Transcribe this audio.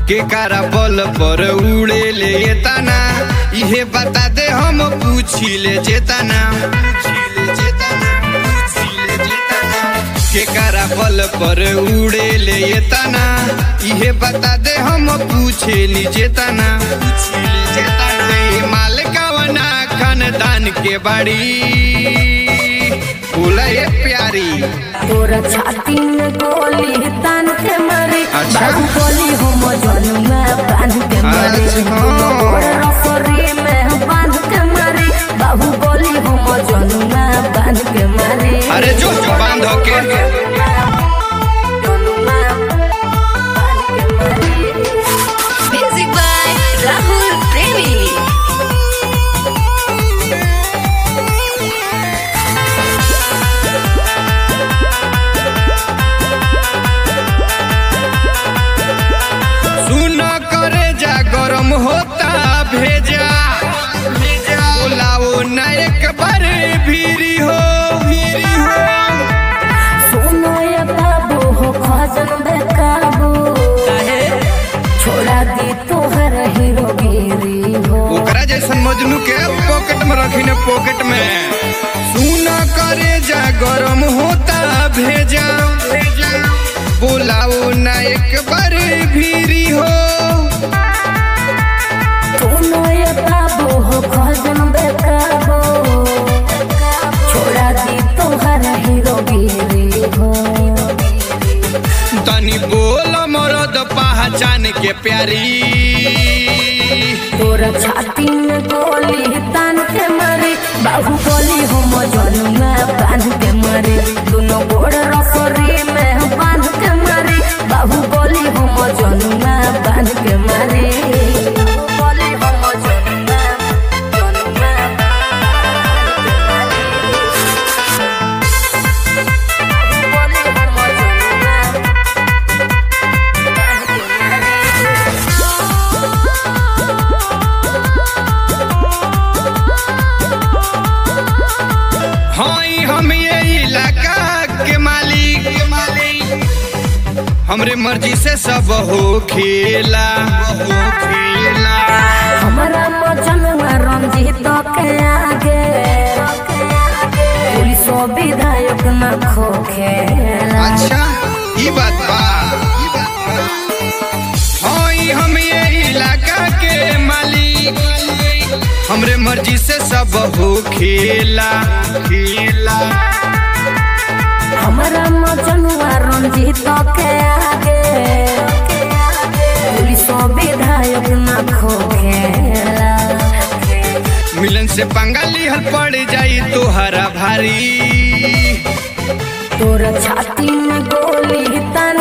के कारा बल पर उड़े ले ये तना इहे बता दे हम पूछी ले जेतना के कारा बल पर उड़े ले ये तना इहे बता दे हम पूछे ली जेतना माल कवना खानदान के बाड़ी बोला ये प्यारी तोरा छाती में गोली तान के मारे अच्छा। बाबू गोली हम जनुआ बांध के मारे अच्छा। तोरा रफरी में बांध के मारे बाबू गोली हम जनुआ बांध के मारे अरे जो जो बांध के जनुआ बांध के मारे Music by Rahul Premi. सुन करे जा गरम होता भेजा भेजा बोलाओ न एक बार भीरी हो भीरी हो सोनो ये बाबू हो खजन बेकाबू छोड़ा दी तोहर हीरो गिरी हो ओकरा जैसन मजनू के पॉकेट में रखी न पॉकेट में सुन करे जा गरम होता भेजा भेजा बोलाओ न एक बार भीरी हो सोनो ये बाबू हो खजन बेकाबू छोड़ा दी तोहर हीरो गिरी हो तनी बोल मरद पहचान के प्यारी तोरा छाती में गोली तान के मारे बाबू गोली हम जनुआ बांध के मारे दोनों गोड़ रसरी में बांध के मारे बाबू गोली हम जनुआ बांध के मारे गोली हम जनुआ जनुआ गोली हम जनुआ बांध के हई हम ये इलाका के मालिक के मालिक हमरे मर्जी से सब हो खेला हो खेला हमारा मजनुआ रंजीत के आगे पुलिस विधायक न खोखेला अच्छा ई बात बा ई बात बा। हई हम ये इलाका के मालिक हमरे मर्जी से सब हो खेला खेला हमारा मजनुआ रंजीत के आगे पुलिस विधायक न खोखेला मिलन से पंगाली हल पड़ जाई तोहरा भारी तोरा छाती में गोली तान